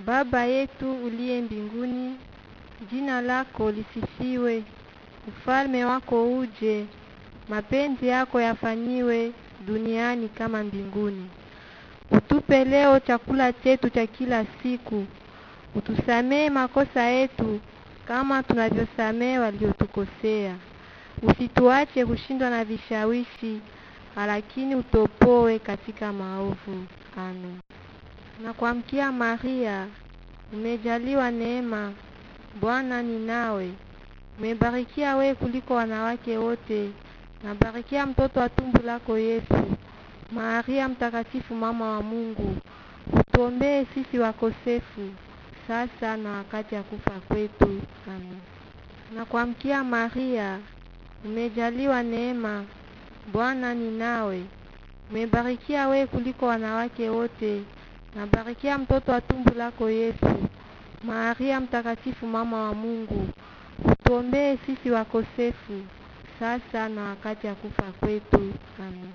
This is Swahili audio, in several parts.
Baba yetu uliye mbinguni, jina lako lisifiwe, ufalme wako uje, mapenzi yako yafanyiwe duniani kama mbinguni. Utupe leo chakula chetu cha kila siku, utusamee makosa yetu kama tunavyosamee waliotukosea, usituache kushindwa na vishawishi, lakini utopoe katika maovu. Amen. Na kuamkia Maria, umejaliwa neema, Bwana ni nawe, umebarikia we kuliko wanawake wote, na barikia mtoto wa tumbo lako Yesu. Maria mtakatifu, mama wa Mungu, utuombee sisi wakosefu, sasa na wakati ya kufa kwetu. Amen. Na kuamkia Maria, umejaliwa neema, Bwana ni nawe, umebarikia we kuliko wanawake wote, na barikia mtoto wa tumbo lako Yesu. Maria mtakatifu, mama wa Mungu, utuombee sisi wakosefu, sasa na wakati ya kufa kwetu. Amen.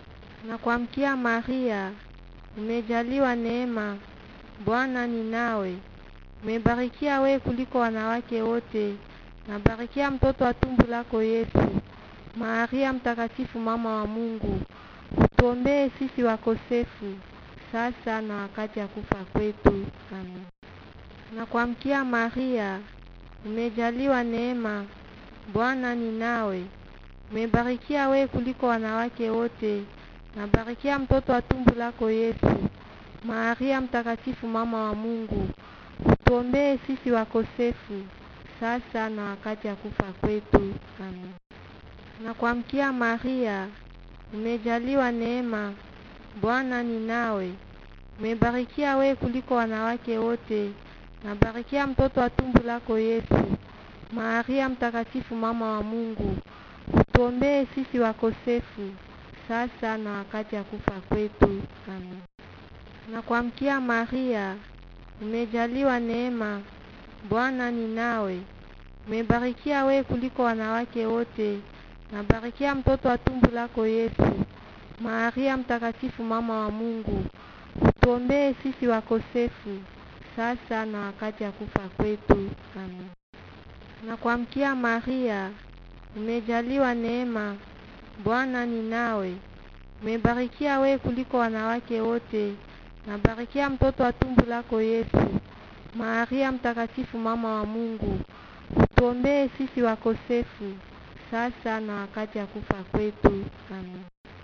Na kuamkia Maria, umejaliwa neema, Bwana ni nawe, umebarikia we kuliko wanawake wote, na barikia mtoto wa tumbo lako Yesu. Maria mtakatifu, mama wa Mungu, utuombee sisi wakosefu, sasa na wakati ya kufa kwetu. Amen. Na kuamkia Maria, umejaliwa neema, Bwana ni nawe, umebarikia we kuliko wanawake wote, na barikia mtoto wa tumbo lako Yesu. Maria mtakatifu, mama wa Mungu, utuombee sisi wakosefu, sasa na wakati ya kufa kwetu. Amen. Na kuamkia Maria, umejaliwa neema, Bwana ni nawe, umebarikia we kuliko wanawake wote, na barikia mtoto wa tumbo lako Yesu. Maria mtakatifu, mama wa Mungu, utuombee sisi wakosefu, sasa na wakati ya kufa kwetu. Amen. Na kuamkia Maria, umejaliwa neema, Bwana ni nawe, umebarikia we kuliko wanawake wote, na barikia mtoto wa tumbo lako Yesu. Maria mtakatifu, mama wa Mungu, utuombee sisi wakosefu, sasa na wakati ya kufa kwetu. Amen. Na kuamkia Maria, umejaliwa neema, Bwana ni nawe, umebarikia we kuliko wanawake wote, na barikia mtoto wa tumbo lako Yesu. Maria mtakatifu, mama wa Mungu, utuombee sisi wakosefu, sasa na wakati ya kufa kwetu. Amen.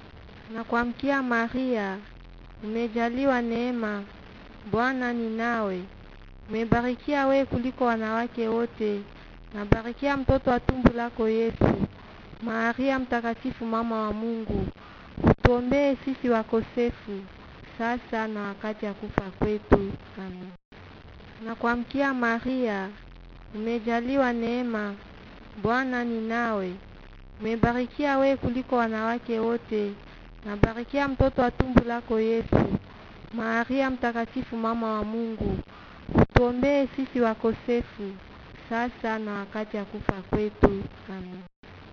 Na kuamkia Maria, umejaliwa neema, Bwana ni nawe, umebarikia we kuliko wanawake wote, na barikia mtoto wa tumbo lako Yesu. Maria mtakatifu, mama wa Mungu, utuombee sisi wakosefu, sasa na wakati ya kufa kwetu. Amen. Na kuamkia Maria, umejaliwa neema, Bwana ni nawe, umebarikia we kuliko wanawake wote, na barikia mtoto wa tumbo lako Yesu. Maria mtakatifu, mama wa Mungu, utuombee sisi wakosefu, sasa na wakati ya kufa kwetu. Amen.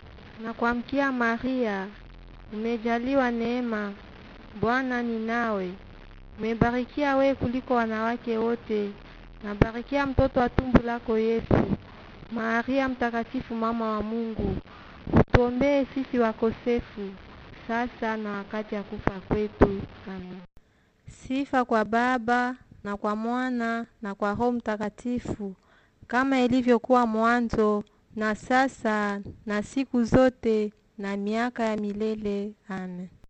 Na kuamkia Maria, umejaliwa neema, Bwana ni nawe, umebarikia we kuliko wanawake wote, na barikia mtoto wa tumbo lako Yesu. Maria mtakatifu, mama wa Mungu, utuombee sisi wakosefu, sasa na wakati ya kufa kwetu. Amen. Sifa kwa Baba na kwa Mwana na kwa Roho Mtakatifu, kama ilivyokuwa mwanzo na sasa na siku zote na miaka ya milele. Amen.